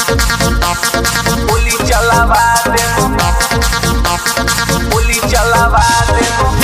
गोली चलावा दे गोली चलावा दे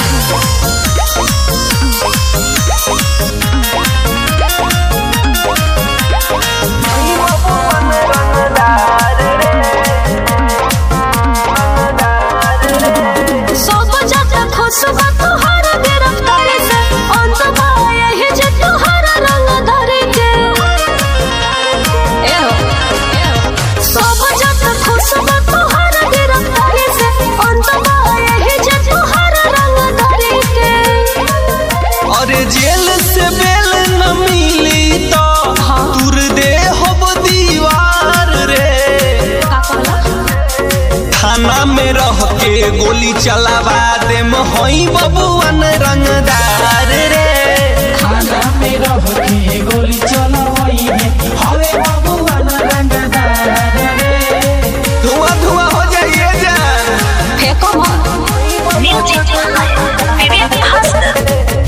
सब जाता खुशबा तोहरा गिरफ्तारी से अंत बाया ही जे तोहरा रंग धरे के ए हो, ए हो। सब जाता खुशबा तोहरा गिरफ्तारी से अंत बाया ही जे तोहरा रंग धरे के अरे जेल से बेल न मिली तो दूर दे होब दीवार रे का कहला थाना में रह के गोली चलावा दे मोहई बबुअन रंगदार रे खाना में रह के गोली चलावई है हवे बबुआ न रंगदार रे धुआं धुआं हो जाइए जान फेंको मत म्यूजिक विवेक भास्कर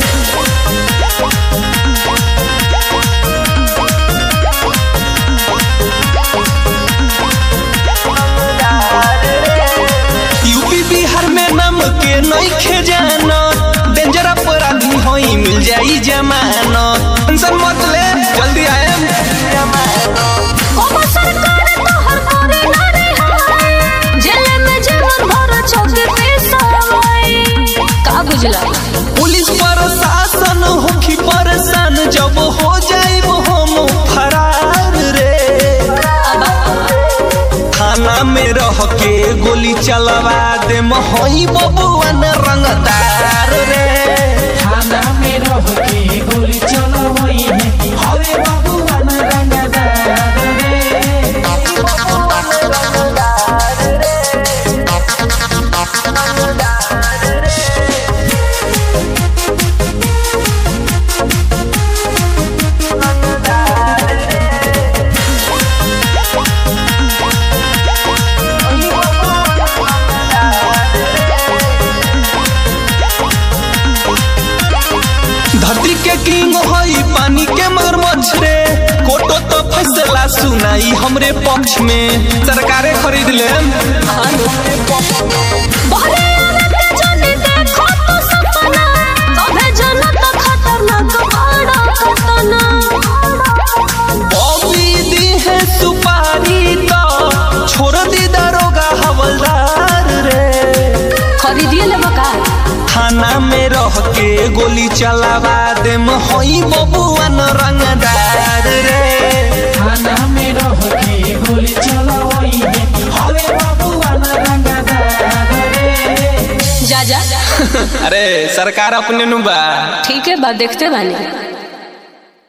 यूपी बिहार में नाम के नइखे जानो डेंजर अपराधी होई मिल जाई जमानत टेंशन मत ले जल्दी आएम कोबा सरकार तोहर करे ना रे हाय जेल में जीवन भर चौके पे सवाई का बुझला पुलिस प्रशासन होखी परेशान जब हो जाइब हम फरार रे थाना में रह के गोली चलवा दे मोहई बबुअन रंगदार रे खाना में रह के गोली चलावई है हवे बबुआ न रंगदार रे धरती के किंग हई पानी के मगरमच्छ रे कोटो तो फैसला सुनाई हमरे पक्ष में सरकारे खरीद ले बहरे आवे के जाने देखो तो सपना कभे जनत खतरनाक बड़ा खतना बॉबी दी है सुपारी तो छोड़ दी दरोगा हवलदार रे खरीदिए लेबो का थाना में रह के गोली चलावा दे हई बबुआन रंगदार रे खाना में रह के गोली चलावई है हवे बबुआ न रंगदार रे जा जा अरे सरकार अपने नु बा ठीक है बात देखते बानी